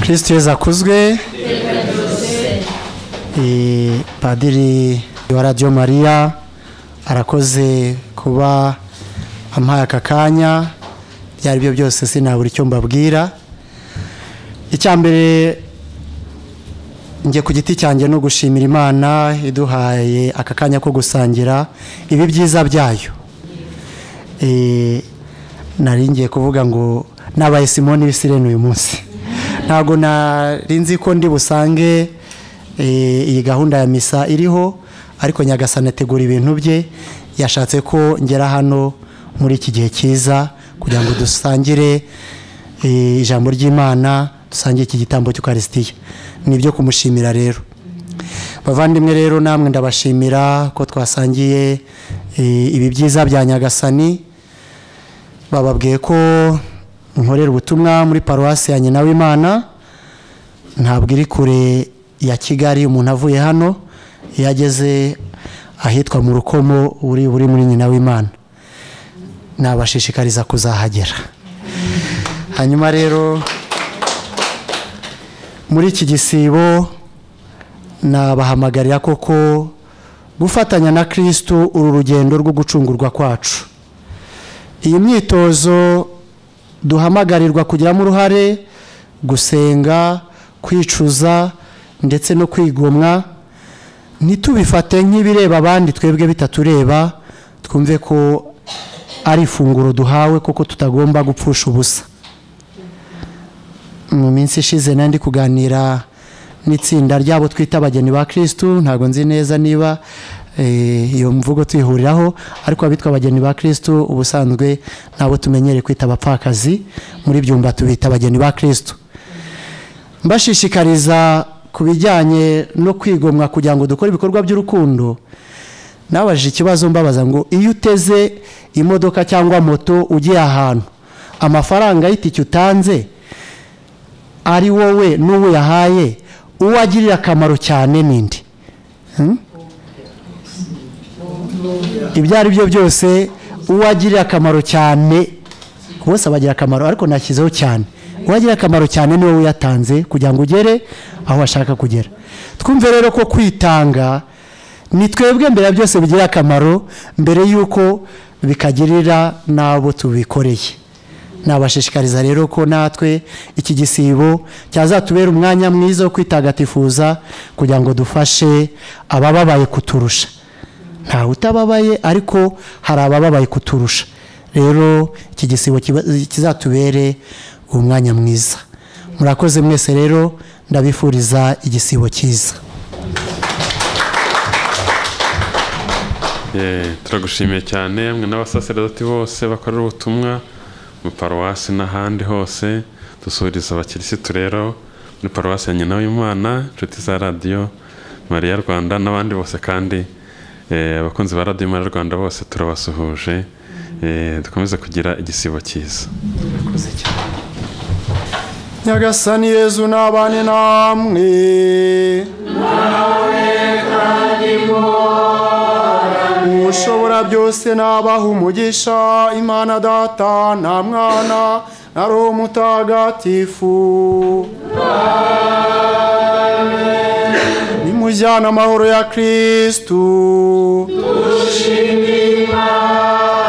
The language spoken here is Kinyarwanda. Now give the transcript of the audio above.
kirisiti yezu akuzwe padiri wa radiyo mariya arakoze kuba ampaye aka kanya ibyo ari byo byose sinabura icyo mbabwira icya mbere njye ku giti cyanjye no gushimira imana iduhaye aka kanya ko gusangira ibi byiza byayo nari ngiye kuvuga ngo nabaye simoni bisirene uyu munsi ntabwo nzi ko ndi busange iyi gahunda ya misa iriho ariko nyagasana ategura ibintu bye yashatse ko ngera hano muri iki gihe cyiza kugira ngo dusangire ijambo ry'imana dusangire iki gitambo cy'ukarisitiya ni ibyo kumushimira rero bavandimwe rero namwe ndabashimira ko twasangiye ibi byiza bya nyagasani bababwiye ko nkorera ubutumwa muri paruwasi ya nyina w'imana ntabwo iri kure ya kigali umuntu avuye hano iyo ageze ahitwa mu rukomo uri buri muri nyina w'imana nabashishikariza kuzahagera hanyuma rero muri iki gisibo nabahamagarira koko gufatanya na kirisitu uru rugendo rwo gucungurwa kwacu iyi myitozo duhamagarirwa kugiramo uruhare gusenga kwicuza ndetse no kwigomwa ntitubifate nk'ibireba abandi twebwe bitatureba twumve ko ari ifunguro duhawe kuko tutagomba gupfusha ubusa mu minsi ishize nandi kuganira n'itsinda ryabo twita abageni ba kirisitu ntabwo nzi neza niba iyo mvugo tuyihuriraho ariko abitwa abageni ba kirisitu ubusanzwe nabo tumenyere kwita abapfakazi muri byumba tubita abageni ba kirisitu mbashishikariza ku bijyanye no kwigomwa kugira ngo dukore ibikorwa by'urukundo nabajije ikibazo mbabaza ngo iyo uteze imodoka cyangwa moto ugiye ahantu amafaranga y'itike utanze ari wowe n'uwo yahaye uwo agirira akamaro cyane n'indi ibyo ari byo byose uwo agirira akamaro cyane bose abagira akamaro ariko nashyizeho cyane uwo agirira akamaro cyane ni wowe uyatanze kugira ngo ugere aho ashaka kugera twumve rero ko kwitanga ni twebwe mbere ya byose bigira akamaro mbere y'uko bikagirira n'abo tubikoreye nabashishikariza rero ko natwe iki gisibo cyazatubera umwanya mwiza wo kwitagatifuza kugira ngo dufashe abababaye kuturusha ntawe utababaye ariko hari abababaye kuturusha rero iki gisibo kizatubere umwanya mwiza murakoze mwese rero ndabifuriza igisibo cyiza turagushimiye cyane mwe n'abasaseredoti bose bakorera ubutumwa mu paruwasi n'ahandi hose dusuhuriza abakirisitu rero muri paruwasi ya nyina w'imana inshuti za radiyo mariya rwanda n'abandi bose kandi abakunzi ba radiyo mariya rwanda bose turabasuhuje dukomeze kugira igisibo cyiza nyagasani yezu n'abane namwe nawe kandi ushobora byose nabaha umugisha imana data nta mwana na roho mutagatifu nimujyana amahoro ya kirisitu dushima imana